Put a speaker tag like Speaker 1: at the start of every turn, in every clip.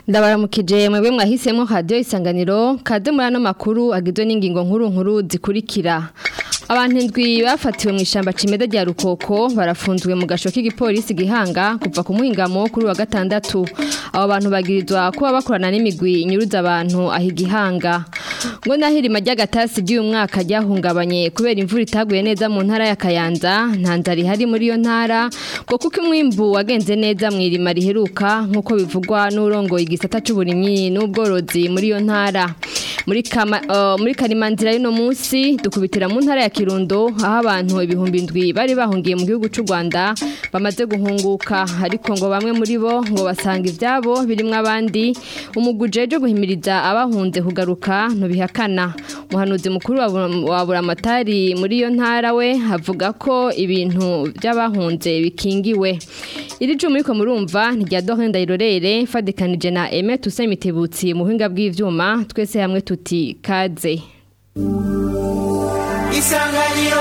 Speaker 1: ndabaramukije mwebwe mwahisemo radio isanganiro kaze muri ano makuru agizwe n'ingingo nkuru nkuru zikurikira abantu indwi bafatiwe mu ishamba cimeza rya rukoko barafunzwe mu gasho k'igipolisi gihanga kuva ku muhingamo kuri wa gatandatu abo bantu bagirizwa kuba bakorana n'imigwi inyuruza abantu aho igihanga ngo nahirima ry'agatasi ry'uyu mwaka ryahungabanye kubera imvura itaguye neza mu ntara ya Kayanza nta nzara ihari muri iyo ntara ngo kuko umwimbu wagenze neza mu irima riheruka nk'uko bivugwa n'urongoye igisata c'uburimyi n'ubworozi muri iyo ntara muri kama uh, muri karimanzira y'ino munsi dukubitira mu ntara ya Kirundo aho abantu ibihumbi ndwi bari bahungiye mu gihugu c'u Rwanda bamaze guhunguka ariko ngo bamwe muri bo ngo basanga ivyabo birimwo abandi umugujeje guhimiriza abahunze kugaruka ntubihakana umuhanuzi mukuru wa buramatari muri iyo ntara we avuga ko ibintu by'abahunze bikingiwe iri juma ariko murumva ntirya dohenda irorere fadikanije na Aime Toussaint Mitebutsi mu buhinga bw'ivyuma twese hamwe tuti kaze
Speaker 2: isanganiro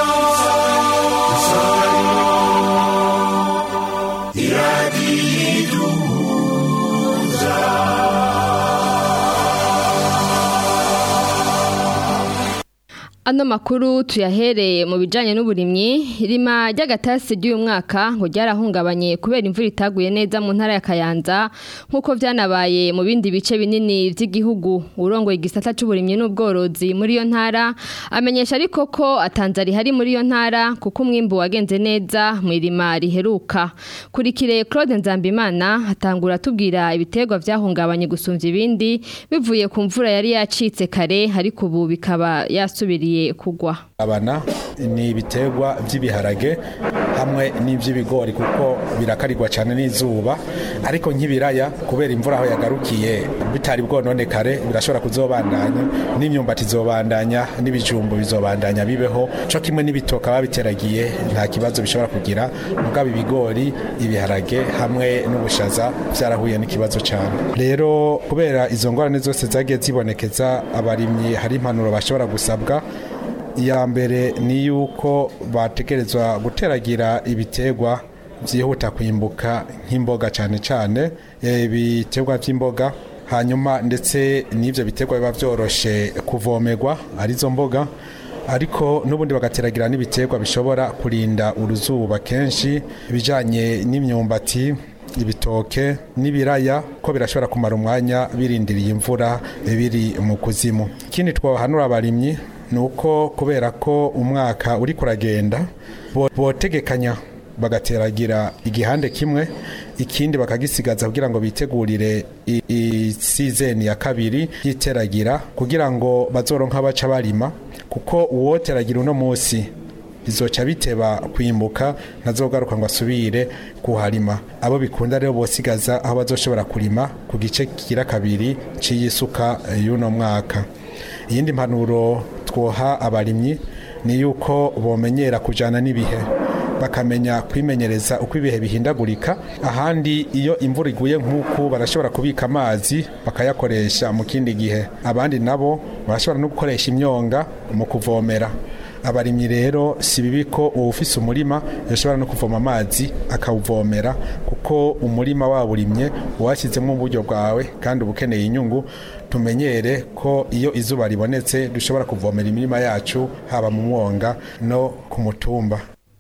Speaker 1: Ano makuru tuyahereye mu bijanye n'uburimyi irima ry'agatasi ry'uyu mwaka ngo ryarahungabanye kubera imvura itaguye neza mu ntara ya Kayanza nkuko vyanabaye mu bindi bice binini vy'igihugu urongoye igisata c'uburimyi n'ubworozi muri iyo ntara amenyesha ariko ko atanzari hari muri iyo ntara kuko umwimbu wagenze neza mu irima riheruka kurikire Claude Nzambimana atangura tubwira ibiterwa vyahungabanye gusumvya ibindi bivuye ku mvura yari yacitse kare ariko ubu bikaba yasubiriye kugwa
Speaker 3: abana ni ibiterwa by'ibiharage hamwe n'iby'ibigori kuko birakarirwa cyane n'izuba ariko nk'ibiraya kubera imvura aho yagarukiye bitari bwononekare birashobora kuzobandanya n'imyumbati izobandanya n'ibijumbu bizobandanya bibeho cyo kimwe n'ibitoka babiteragiye nta kibazo bishobora kugira mugabo ibigori ibiharage hamwe n'ubushaza byarahuye n'ikibazo cyane rero kubera izo ngorane zose zagiye zibonekeza abarimyi hari impanuro bashobora gusabwa iya mbere ni yuko bategerezwa guteragira ibiterwa byihuta kwimbuka nk'imboga cyane cyane ibiterwa by'imboga hanyuma ndetse n'ibyo biterwa biba byoroshe kuvomerwa arizo mboga ariko n'ubundi bagateragira n'ibiterwa bishobora kurinda uruzuba kenshi ibijyanye n'imyumbati ibitoke n'ibiraya ko birashobora kumara umwanya birindiriye imvura biri mu kuzimu ikindi twahanura abarimyi ni uko kubera ko umwaka uri kuragenda botegekanya bagateragira igihande kimwe ikindi bakagisigaza kugira ngo bitegurire isizeni ya kabiri y'iteragira kugira ngo bazoronka baca barima kuko uwoteragira uno munsi bizoca biteba kwimbuka ntazogaruka ngo asubire kuharima abo bikunda rero bosigaza aho bazoshobora kurima ku gice kigira kabiri c'iyisuka y'uno mwaka iyindi mpanuro twoha abarimyi ni yuko bomenyera kujana n'ibihe bakamenya kwimenyereza uko ibihe bihindagurika ahandi iyo imvura iguye nk'uku barashobora kubika amazi bakayakoresha mu kindi gihe abandi nabo barashobora no gukoresha imyonga mu kuvomera abarimyi rero si bibi ko uwufise umurima yashobora no kuvoma amazi akawuvomera kuko umurima wawurimye washyizemo uburyo bwawe kandi uba ukeneye inyungu tumenyere ko iyo izuba ribonetse dushobora kuvomera imirima yacu haba mu mwonga no ku mutumba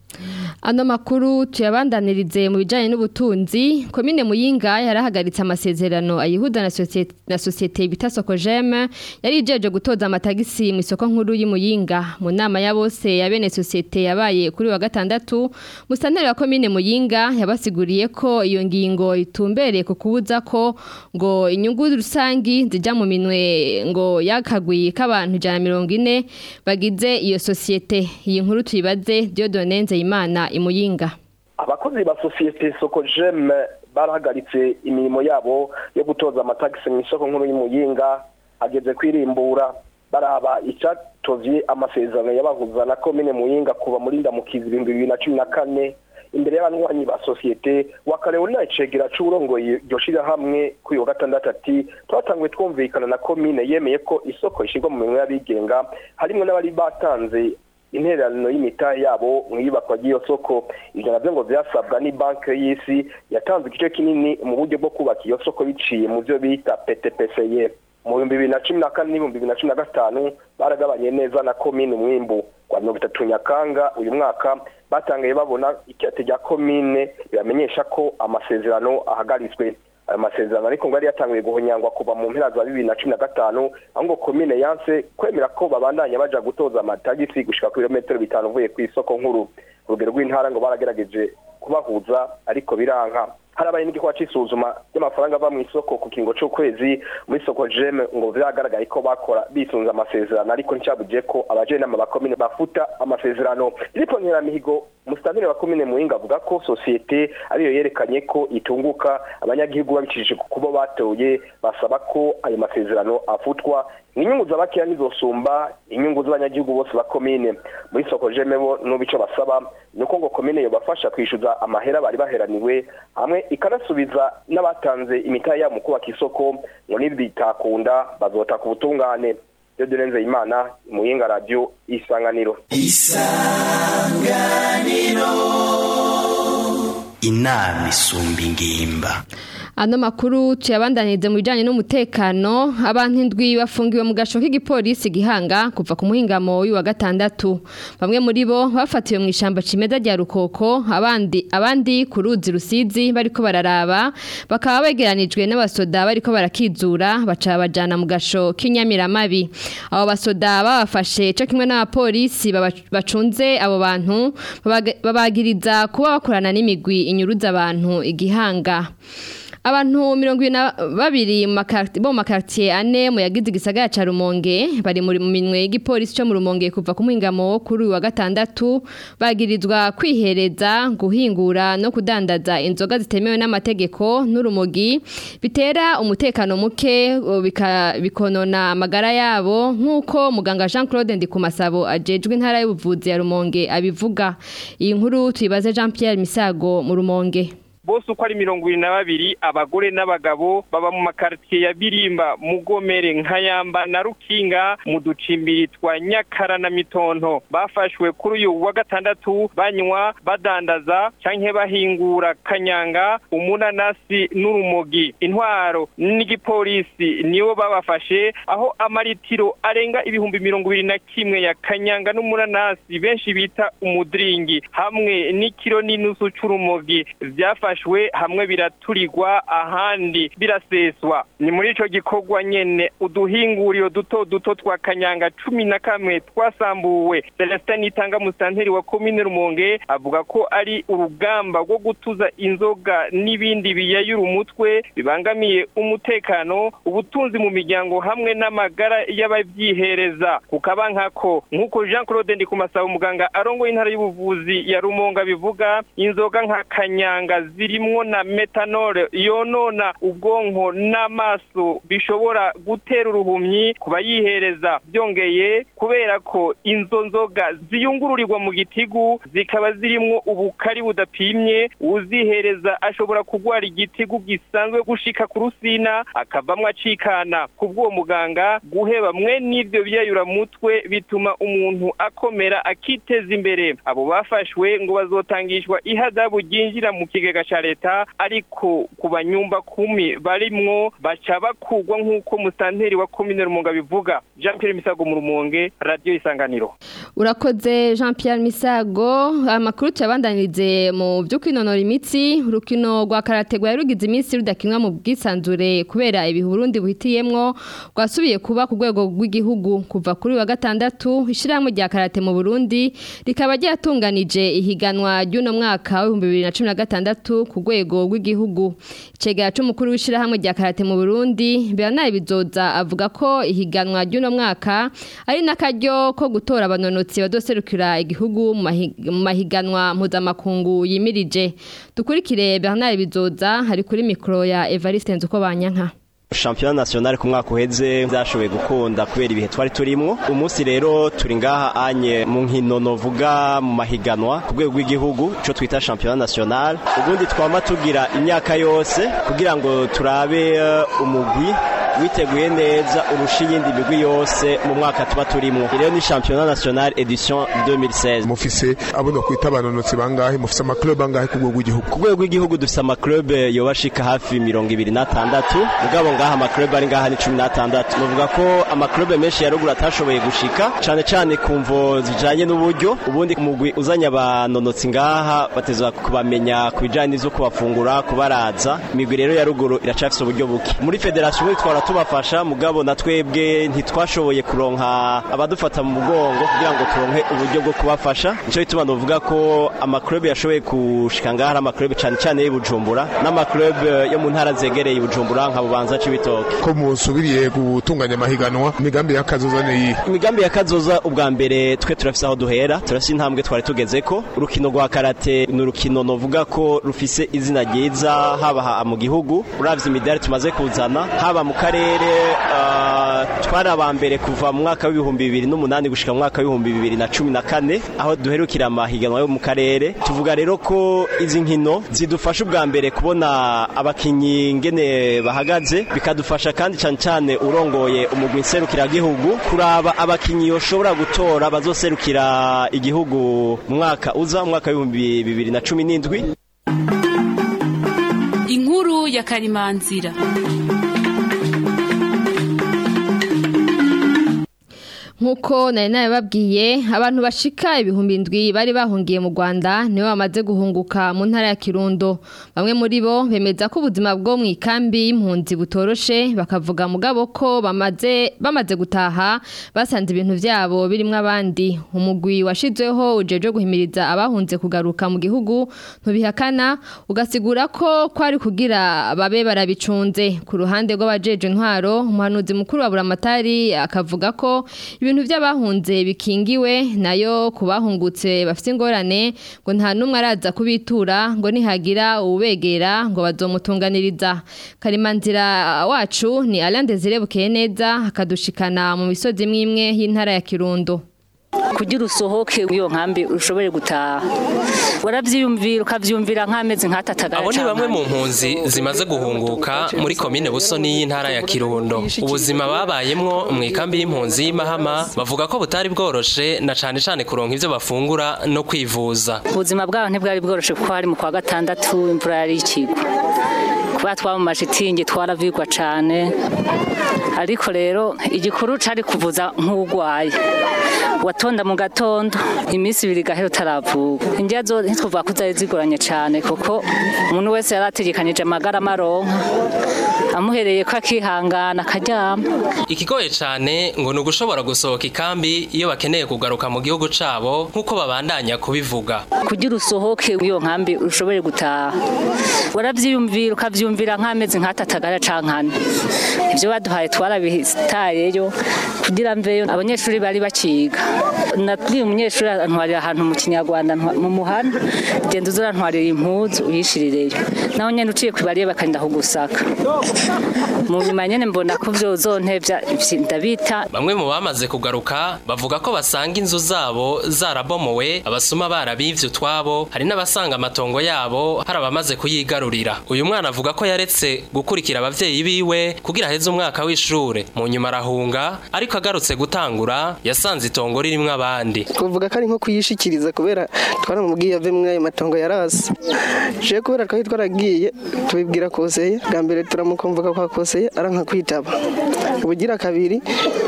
Speaker 1: Ano makuru tuyabandanirize mu bijanye n'ubutunzi komine Muyinga yarahagaritse amasezerano ayihuda na societe na societe bita Sokojeme yari ijeje gutoza amatagisi mu isoko nkuru y'Imuyinga mu nama ya bose ya bene societe yabaye kuri wa gatandatu musanteri wa komine Muyinga yabasiguriye ko iyo ngingo itumbereye ku kubuza ko ngo inyungu rusangi zija mu minwe ngo yakagwiye k'abantu 140 bagize iyo societe iyi nkuru tuyibaze Dieudonne Nzeyimana imuyinga
Speaker 4: abakozi ba sosiyete sokojeme barahagaritse imirimo yabo yo gutoza amatagisi mu isoko nkuru y'umuyinga ageze kwirimbura baraba icyatovye amasezerano yabahuza na komine muyinga kuva muri ndamukizi ibihumbi bibiri na cumi na kane imbere y'abanywanyi ba sosiyete wakarewe icegera c'uburongoye iryo shirahamwe kuri wa gatandatu ati twatanguye twumvikana na komine yemeye ko isoko ishirwa mu minwe y'abigenga harimwo n'abari batanze intererano y'imitahe yabo mu iyubakwa ry'iyo soko ivyo navyo ngo vyasabwa ni banki y'isi yatanze igice kinini mu buryo bwo kubaka iyo soko biciye mu vyo bita ptpce mu bihumbi bibiri na cumi na kane n'ibihumbi bibiri na cumi na gatanu baragabanye neza na komine umwimbu kwa mirongo itatu nyakanga uyu mwaka batangaye babona ikirate rya komine bibamenyesha ko amasezerano ahagaritswe ayo masezerano ariko ngo yari yatanguye guhonyangwa kuva mu mpera za bibiri na cumi na gatanu aho ngo komine yanse kwemera ko babandanya baja gutoza amatagisi gushika ku birometero bitanu uvuye ku isoko nkuru urugero rw'intara ngo baragerageje kubahuza ariko biranka harabaye n'igikorwa c'isuzuma ry'amafaranga ava mu isoko ku kingo c'ukwezi muri soko jeme ngo vyagaragaye ko bakora bisunze amasezerano ariko nticabuje ko abajenama ba komine bafuta amasezerano iripo nkeramihigo umusitantire wa komine muhinga avuga ko sosiyete ariyo yerekanye ko itunguka abanyagihugu babicishije ku kubo batoye basaba ko ayo masezerano afutwa inyungu z'abakeya ntizosumba inyungu z'abanyagihugu bose ba komine muri soko jeme bo n'ubu ico basaba ni uko ngo komine yobafasha kwishyuza amahera bari baheraniwe hamwe ikanasubiza n'abatanze imitahe yabo mu kubaka isoko ngo nibitakunda bazotaka ubutungane iyo durenze imana muhinga radiyo isanganiro
Speaker 2: isanganiro inama isumba ingimba
Speaker 1: Ano makuru tuyabandanize mu bijanye n'umutekano abantu indwi bafungiwe mu gasho k'igipolisi gihanga kuva ku muhingamo uyu wa gatandatu bamwe muri bo bafatiwe mu ishamba cimeza rya rukoko abandi abandi ku ruzi rusizi bariko bararaba bakaba begeranijwe n'abasoda bariko barakizura baca bajana mu gasho k'inyamiramabi abo basoda babafashe cyo kimwe n'abapolisi bacunze abo bantu babagiriza kuba bakorana n'imigwi inyuruza abantu igihanga Abantu mirongo na babiri bo mu makartier ane mu yagize igisagara ca Rumonge bari muri mu minwe y'igipolisi cyo mu Rumonge kuva ku muhingamo kuri wa gatandatu bagirizwa kwihereza guhingura no kudandaza inzoga zitemewe n'amategeko n'urumogi bitera umutekano muke bikonona amagara yabo nk'uko muganga Jean Claude Ndikumasabo ajejwe intara y'ubuvuzi ya Rumonge abivuga iyi nkuru tuyibaze Jean Pierre Misago mu Rumonge
Speaker 5: bose uko ari mirongo irindwi na babiri abagore n'abagabo baba mu makaritiye ya birimba mugomere nkayamba na rukinga mu ducimbiri twa nyakara na mitonto bafashwe kuri uyu wa gatandatu banywa badandaza canke bahingura kanyanga umunanasi n'urumogi intwaro n'igipolisi nibo babafashe aho amaritiro arenga ibihumbi mirongo ibiri na kimwe ya kanyanga n'umunanasi benshi bita umudiringi hamwe n'ikiro n'inusu c'urumogi vyafashe byafashwe hamwe biraturirwa ahandi biraseswa ni muri ico gikorwa nyene uduhinguriro duto duto twa kanyanga cumi na kamwe twasambuwe Celestin Itanga musanteri wa komine Rumonge avuga ko ari urugamba rwo gutuza inzoga n'ibindi biyayura umutwe bibangamiye umutekano ubutunzi mu miryango hamwe n'amagara y'abavyihereza kukaba nkako nk'uko Jean Claude Ndikumasaba umuganga arongoye intara y'ubuvuzi ya Rumonge bivuga inzoga nka kanyanga zirimwo na metanol yonona ubwonko n'amaso bishobora gutera uruhumyi ku bayihereza byongeye kubera ko inzo nzoga ziyungururirwa mu gitigu zikaba zirimwo ubukari budapimye uzihereza ashobora kugwara igitigu gisanzwe gushika ku rusina akavamwo acikana kubw'uwo muganga guheba mwe n'ivyo biyayura mutwe bituma umuntu akomera akiteza imbere abo bafashwe ngo bazotangishwa ihadabu ryinjira mu kigega ca leta ariko ku banyumba kumi barimwo baca bakugwa nk'uko musanteri wa komine rumonge bivuga jean pierre misago mu rumonge radiyo isanganiro
Speaker 1: urakoze jean pierre misago amakuru tuyabandanirize mu byo kwinonora imitsi urukino rwa karate rwari rugize iminsi rudakinwa mu bwisanzure kubera ibihe Burundi buhitiyemwo rwasubiye kuba ku rwego rw'igihugu kuva kuri wa gatandatu ishyirahamwe rya karate mu Burundi rikaba ryatunganije ihiganwa ry'uno mwaka w'ibihumbi bibiri na cumi na gatandatu ku rwego rw'igihugu icegera c'umukuru w'ishyirahamwe rya karate mu Burundi Bernard Bizoza avuga ko ihiganwa ry'uno mwaka ari n'akaryo ko gutora abanonotsi badoserukira igihugu mu mahiganwa mpuzamakungu yimirije dukurikire Bernard Bizoza hari kuri mikoro ya Evariste Nzukobanyanka
Speaker 6: shampiyona nationale ku mwaka uheze byashoboye gukunda kubera ibihe twari turimwo umunsi rero turi ngaha anye mu nkino novuga mu mahiganwa ku rwego rw'igihugu cyo twita shampiyona nationale ubundi twama tugira imyaka yose kugira ngo turabe umugwi witeguye neza urusha iyindi migwi yose mu mwaka tuba turimwo rero ni championnat national edition 2016
Speaker 7: mufise abona kwita abanonotsi bangahe mufise amaklub angahe ku rwego rw'igihugu
Speaker 6: ku rwego rw'igihugu dufise amaklub yobashika hafi mirongo ibiri n'atandatu mugabo ngaha amaklub ari ngaha ni cumi n'atandatu nuvuga ko amaklub menshi ya ruguru atashoboye gushika cane cane ku mvo zijanye n'uburyo ubundi umugwi uzanye abanonotsi ngaha bateza kubamenya ku bijanye n'ivyo kubafungura kubaraza imigwi rero ya ruguru iracafise uburyo buke muri federasiyo muri twara tubafasha mugabo na twebwe ntitwashoboye kuronka abadufata mu mugongo kugira ngo turonke uburyo bwo kubafasha nico bituma novuga ko amaklub yashoboye gushika ngaha ari amaklub cane cane y'Ibujumbura n'amaklub yo mu ntara zegereye Ibujumbura nka Bubanza c'ibitoke
Speaker 7: ko musubiriye gutunganya amahiganwa imigambi y'akazoza ni iyi
Speaker 6: imigambi ya kazoza ubwa mbere twe turafise aho duhera turafise intambwe twari tugezeko urukino rwa karate ni urukino novuga ko rufise izina ryiza haba ha- mu gihugu uravye imidari tumaze kuzana haba mu karere ah, twari aba mbere kuva mu mwaka w'ibihumbi bibiri n'umunani gushika mu mwaka w'ibihumbi bibiri na cumi na kane aho duherukira amahiganwa yo mu karere tuvuga rero ko izi nkino zidufasha ubwa mbere kubona abakinyi ngene bahagaze bikadufasha kandi cyane cyane urongoye umugwi nserukiragihugu kuraba abakinyi yoshobora gutora bazoserukira igihugu mu mwaka uza mu mwaka w'ibihumbi bibiri na cumi n'indwi
Speaker 8: inkuru ya karimanzira
Speaker 1: Nkuko nari nabibabwiye abantu bashika ibihumbi indwi bari bahungiye mu Rwanda nibo bamaze guhunguka mu ntara ya Kirundo bamwe muri bo bemeza ko ubuzima bwo mu ikambi y'impunzi butoroshe bakavuga mugabo ko bamaze bamaze gutaha basanze ibintu vyabo birimwo abandi umugwi washizweho ujeje guhimiriza abahunze kugaruka mu gihugu ntubihakana ugasigura ko kwari kugira babe barabicunze ku ruhande rw'abajeje intwaro umuhanuzi mukuru wa Buramatari akavuga ko ibintu by'abahunze bikingiwe nayo ku bahungutse bafite ingorane ngo nta n'umwe araza kubitura ngo nihagira uwubegera ngo bazomutunganiriza karimanzira wacu ni Alain Desire Bukeneza akadushikana mu misozi imwe imwe y'intara ya Kirundo
Speaker 9: kugira usohoke iyo nkambi ushobore gutaha warabyiyumvira ukabyumvira nk'amezi nk'atatagara
Speaker 10: abo ni bamwe mu mpunzi zimaze guhunguka muri komine busoni y'intara ya kirundo ubuzima babayemwo mu ikambi y'impunzi y'imahama bavuga ko butari bworoshe na cane cane kuronka ivyo bafungura no kwivuza
Speaker 9: ubuzima bwabo ntibwari bworoshe kuko hari mu kwa gatandatu imvura yari ikigwa kuba twaba mu mashitingi twaravigwa cane ariko rero igikuru cari kuvuza nk'urwaye watonda mu gatondo iminsi ibiri gahera utaravuka indya zo ntitwuvuga ko zari zigoranye cane kuko umuntu wese yari ategekanyije amagara amaronka amuhereye ko akihangana akaryama
Speaker 10: ikigoye cane ngo ni ugushobora gusohoka ikambi iyo bakeneye kugaruka mu gihugu cabo nk'uko babandanya kubivuga
Speaker 9: kugira usohoke iyo nkambi ushobore gutaha warabyiyumvira ukabyumvira nk'amezi nk'atatagara cankane ibyo baduhaye twarabitayeyo kugira mveyo abanyeshuri bari bakiga nabwiye umunyeshuri antwarira ahantu mu kinyarwanda ntwa- mu muhanda genda uzurantwarira impuzu uyishirireyo naho nyene uciye kwibariye bakagenda kugusaka mu nyuma nyene mbona ko vyozontevya ivyi ndabita
Speaker 10: bamwe mu bamaze kugaruka bavuga ko basanga inzu zabo zarabomowe abasuma barabivye utwabo hari n'abasanga amatongo yabo hari abamaze kuyigarurira uyu mwana avuga ko yaretse gukurikira abavyeyi biwe kugira aheze umwaka w'ishure mu nyuma arahunga ariko agarutse gutangura yasanze itongo ririmwo abandi
Speaker 11: kuvuga ko ari nko kuyishikiriza kubera twaramubwiye ave muri ayo matongo yarasi je kubera twari twaragiye tubibwira koseye bwa mbere turamukumvuka kwa koseye aranka kwitaba ubugira kabiri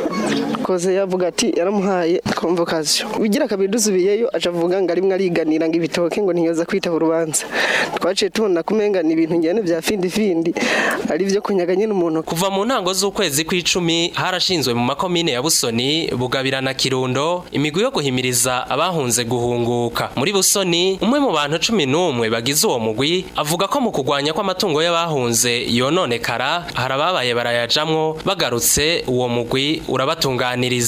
Speaker 11: koseye avuga ati yaramuhaye convocation ubugira kabiri dusubiyeyo aca avuga ngo arimwe ariganira ngo ibitoke ngo ntiyoza kwitaba urubanza twaciye tubona kumenga ni ibintu njyane vya findi findi ari vyo kunyaga nyene umuntu
Speaker 10: kuva mu ntango z'ukwezi kw'icumi harashinzwe mu makomine ya busoni bugabira na kirundo imigwi yo guhimiriza abahunze guhunguka muri busoni umwe mu bantu cumi n'umwe bagize uwo mugwi avuga ko mu kugwanya kw'amatungo y'abahunze yononekara hari ababaye barayajamwo bagarutse uwo mugwi urabatunganiriza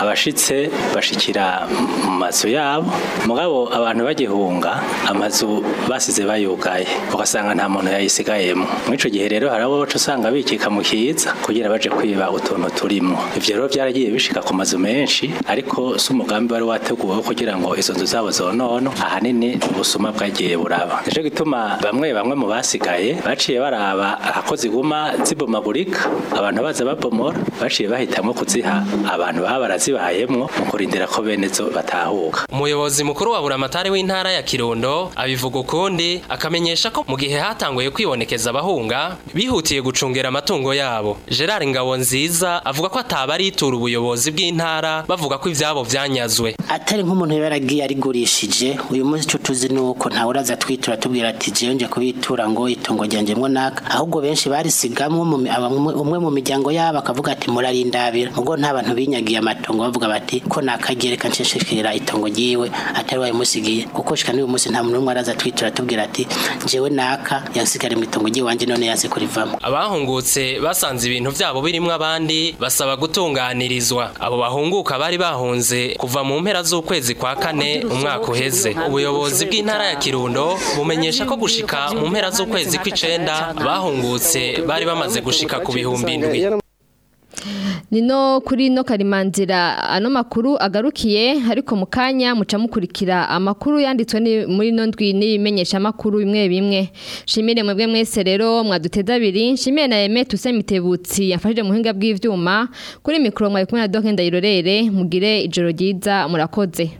Speaker 12: abashitse bashikira mu mazu yabo mugabo abantu bagihunga amazu basize bayugaye ugasanga nta muntu yayisigayemo muri ico gihe rero hari abo baca usanga bikika mu kiza kugira baje kwiba utuntu turimo ivyo rero byaragiye bishika ku mazu menshi ariko si umugambi wari wateguwe kugira ngo izo nzu zabo zonono ahanini ubusuma bwagiye buraba nico gituma bamwe bamwe mu basigaye baciye baraba ako ziguma zibomagurika abantu baza babomora baciye bahitamwo kuziha abantu baba barazibayemwo mu kurindira ko bene zo batahuka
Speaker 10: umuyobozi mukuru wa buramatari w'intara ya kirundo abivuga ukundi akamenyesha ko mu gihe hatanguye kwibonekeza abahunga bihutiye gucungera amatungo yabo gerard ngabo nziza avuga ko ataba aritura ubuyobozi bw'intara bavuga ko ivyabo vyanyazwe
Speaker 13: atari nk'umuntu yaragiye arigurishije uyu munsi cyo tuzi nuko ntawe uraza twitura tubwira ati jewe nje kubitura ngo itongo ryanje mwo naka ahubwo benshi barisigamwe mu mi- abamwe- umwe mu miryango yabo akavuga ati murarindabira ubwo nta bantu binyagiye amatongo bavuga bati ko nakagereka nshishikira itongo ryiwe atari wayimusigiye kuko shika n'uyu munsi nta muntu n'umwe araza twitura tubwira ati jewe naka yansigare mu itongo ryiwanje none yanse kurivamo
Speaker 10: abahungutse basanze ibintu vyabo birimwo abandi basaba gutunganirizwa abo bahunguka bari bahunze kuva mu mpera z'ukwezi kwa kane umwaka uheze ubuyobozi bw'intara ya kirundo bumenyesha ko gushika mu mpera z'ukwezi kw'icenda abahungutse bari bamaze gushika ku bihumbi indwi
Speaker 1: Nino kuri no karimanzira ano makuru agarukiye ariko mu kanya muca mukurikira amakuru yanditswe ni- muri no ndwi n'ibimenyesha makuru bimwe bimwe shimire mwebwe mwese rero mwaduteza abiri shimire na Aime Tuse Mitebutsi yafashije mu hinga bw'ivyuma kuri mikro mwaye kumwe na Doc Ndayirorere mugire ijoro ryiza murakoze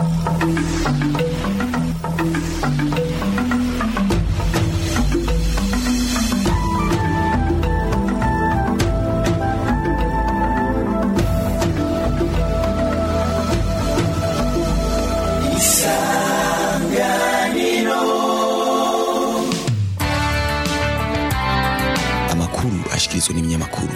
Speaker 14: amakuru ashikirizwa n'ibinyamakuru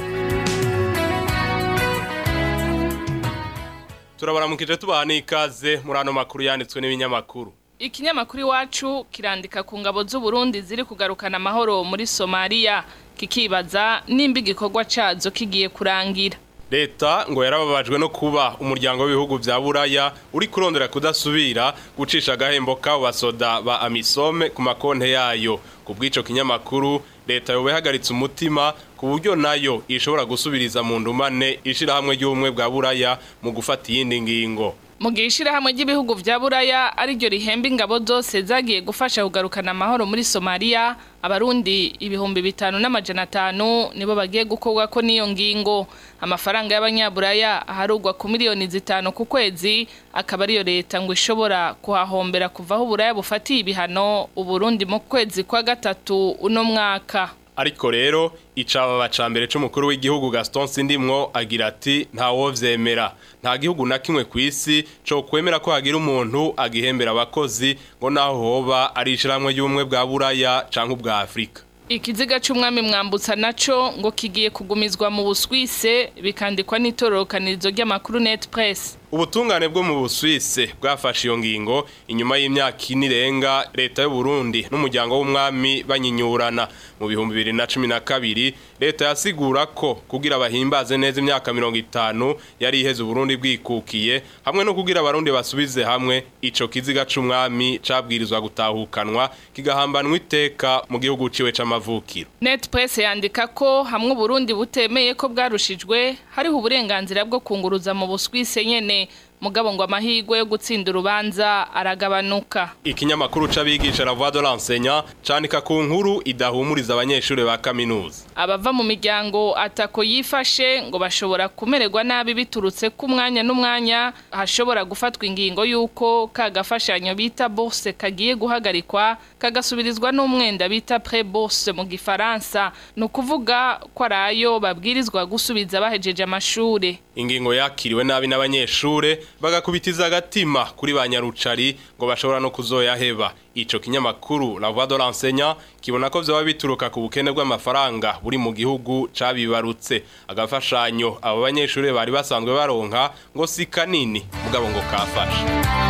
Speaker 15: turabaramukije tubaha n'ikaze muri ano makuru yanditswe n'ibinyamakuru
Speaker 16: Ikinyamakuru iwacu kirandika ku ngabo z'u Burundi ziri kugarukana amahoro muri Somalia kikibaza nimba igikorwa cazo kigiye kurangira.
Speaker 15: leta ngo yarababajwe no kuba umuryango w'ibihugu vya buraya uri kurondera kudasubira gucisha agahembo k'abo basoda ba amisome ku makonte yayo ku bw'ico kinyamakuru leta yoba ihagaritse umutima ku buryo nayo ishobora gusubiriza mu ndumane ishirahamwe ry'ubumwe bwa buraya mu gufata iyindi ngingo
Speaker 16: Mu gihe ishirahamwe ry'ibihugu vya Buraya ariryo rihemba ingabo zose zagiye gufasha kugarukana amahoro muri Somalia, abarundi ibihumbi bitanu n'amajana atanu nibo bagiye gukorwa ko n'iyo ngingo. Amafaranga y'abanyaburaya aharugwa ku miliyoni zitanu ku kwezi, akaba ariyo leta ngo ishobora kuhahombera kuva aho Buraya bufatiye ibihano Uburundi mu kwezi kwa gatatu uno mwaka.
Speaker 15: ariko rero icababa ca mbere c'umukuru w'igihugu Gaston Sindimwo agira ati ntawo vyemera nta gihugu na kimwe kw'isi co kwemera ko hagira umuntu agihembera abakozi ngo naho hoba ari ishiramwe ry'ubumwe bwa Buraya canke ubwa Afrika
Speaker 16: Ikiziga c'umwami mwambutsa naco ngo kigiye kugumizwa mu Buswise bikandikwa n'itororokanirizo ry'amakuru Net Press.
Speaker 15: Ubutungane bwo mu Busuwise bwafashe iyo ngingo inyuma y'imyaka ine irenga leta y'u Burundi n'umuryango w'umwami banyinyurana mu bihumbi bibiri na cumi na kabiri leta yasigura ko kugira bahimbaze neza imyaka mirongo itanu yari iheze Uburundi bwikukiye hamwe no kugira abarundi basubize hamwe ico kiziga c'umwami cabwirizwa gutahukanwa kigahambanwa iteka mu gihugu ciwe c'amavukiro
Speaker 16: Net Press yandika ko hamwe Uburundi butemeye ko bwarushijwe hariho uburenganzira bwo kunguruza mu Buswise nyene mugabo ngo amahirwe yo gutsinda urubanza aragabanuka.
Speaker 15: ikinyamakuru c'abigisha la voix de l'enseignant canika ku nkuru idahumuriza abanyeshuri ba kaminuza
Speaker 16: Abava mu miryango atako yifashe ngo bashobora kumererwa nabi biturutse ku mwanya n'umwanya hashobora gufatwa ingingo y'uko kagafashanyo bita bourse kagiye guhagarikwa kagasubirizwa n'umwenda bita pré bourse mu gifaransa ni ukuvuga ko ari ayo babwirizwa gusubiza bahejeje amashuri
Speaker 15: ingingo yakiriwe nabi n'abanyeshure bagakubitiza agatima kuri ba nyarucari ngo bashobora no kuzoyaheba ico kinyamakuru la voix de l'enseignant kibona ko vyoba bituruka ku bukene bw'amafaranga buri mu gihugu cabibarutse agafashanyo abo banyeshure bari basanzwe baronka ngo si kanini mugabo ngo kafasha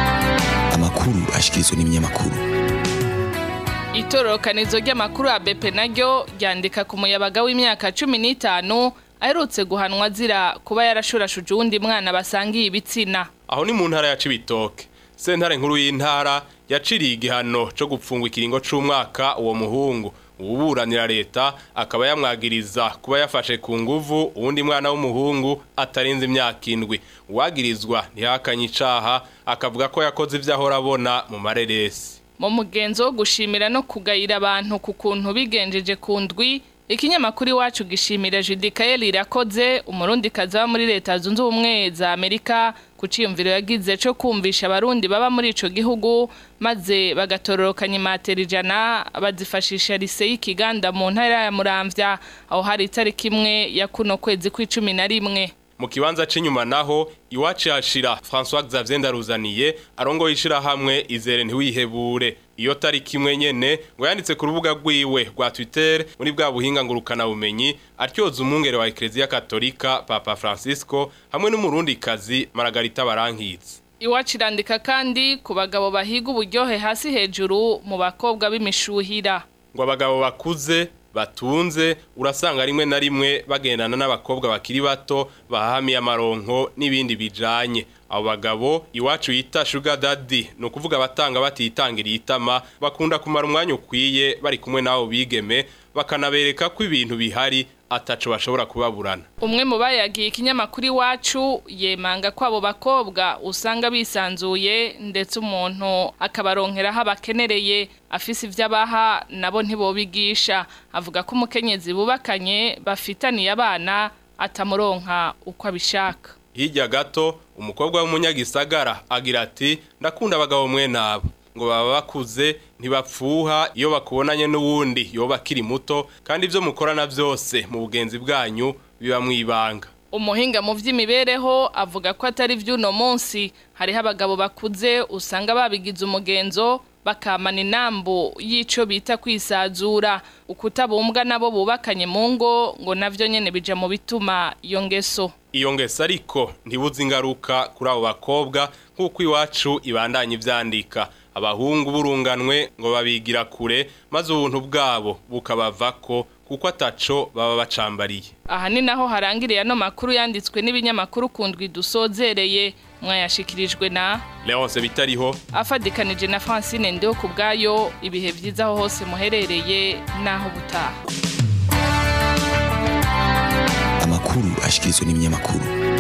Speaker 14: amakuru ashikirizwa n'ibinyamakuru
Speaker 16: itororokanizo ry'amakuru ya bepe naryo ryandika ku muyabaga w'imyaka cumi n'itanu aherutse guhanwa azira kuba yarashurashuje uwundi mwana basangiye ibitsina
Speaker 15: aho ni mu ntara ya Cibitoke sentare nkuru y'intara yaciriye igihano cyo gupfungwa ikiringo c'umwaka uwo muhungu uburanira leta akaba yamwagiriza kuba yafashe ku nguvu uwundi mwana w'umuhungu atarenze imyaka indwi uwagirizwa ntihakanye icaha akavuga ko yakoze ivyo ahora abona mu mareresi
Speaker 16: mu mugenzo wo gushimira no kugayira abantu ku kuntu bigenjeje ku ndwi ikinyamakuru iwacu gishimira Judikael irakoze umurundi kaza muri leta zunze ubumwe za Amerika ku ciyumviro yagize cyo kumvisha abarundi baba muri ico gihugu maze bagatororokanya imatera ijana bazifashisha lise y'ikiganda mu ntara ya Muramvya aho hari itariki imwe ya kuno kwezi kw'icumi na rimwe
Speaker 15: mu kibanza c'inyuma naho iwacu yashira François Xavier Ndaruzaniye arongo yishira hamwe izere ntiwihebure iyo tariki imwe nyene ngo yanditse ku rubuga rwiwe rwa Twitter muri bwa buhinga ngurukana bumenyi atyoza umwungere wa Ecclesia Katolika Papa Francisco hamwe n'umurundi kazi Margarita Barankitse
Speaker 16: iwacu irandika kandi ku bagabo bahiga uburyohe hasi hejuru mu bakobwa b'imishuhira
Speaker 15: ngo abagabo bakuze batunze urasanga rimwe na rimwe bagendana n'abakobwa bakiri bato bahamiye amaronko n'ibindi bijanye abo bagabo iwacu yita sugar daddy ni ukuvuga abatanga batitangiriye itama bakunda kumara umwanya ukwiye bari kumwe n'abo bigeme bakanabereka ko ibintu bihari ataco bashobora kubaburana
Speaker 16: umwe mu bayagiye ikinyamakuru iwacu yemanga ko abo bakobwa usanga bisanzuye ndetse umuntu akabaronkeraho abakenereye afise ivyo abaha nabo ntibobigisha avuga ko umukenyezi bubakanye bafitaniye abana atamuronka uko abishaka
Speaker 15: hirya gato umukobwa w'umunyagisagara agira ati ndakunda abagabo mwe nabo ngo baba bakuze ntibapfuha iyo bakubonanye n'uwundi yoba akiri muto kandi ibyo mukorana byose mu bugenzi bwanyu biba mu ibanga
Speaker 16: umuhinga mu by'imibereho avuga ko atari by'uno munsi hariho abagabo bakuze usanga babigize umugenzo bakamana inambu y'ico bita kwisazura ukutabumbwa nabo bubakanye mu ngo ngo navyo nyene bija mu bituma iyo ngeso
Speaker 15: iyo ngeso ariko ntibuze ingaruka kuri abo bakobwa nk'uko iwacu ibandanya ivyandika abahungu burunganwe ngo babigira kure maze ubuntu bwabo bukabavako kuko ataco baba bacambariye
Speaker 16: aha ni naho harangiriye ano makuru yanditswe n'ibinyamakuru kundwi dusozereye mwayashikirijwe na
Speaker 15: Leonce bitariho
Speaker 16: afadikanije na Francine Ndeho ku bwayo ibihe byiza aho hose muherereye naho butaha
Speaker 14: amakuru ashikirizwa n'ibinyamakuru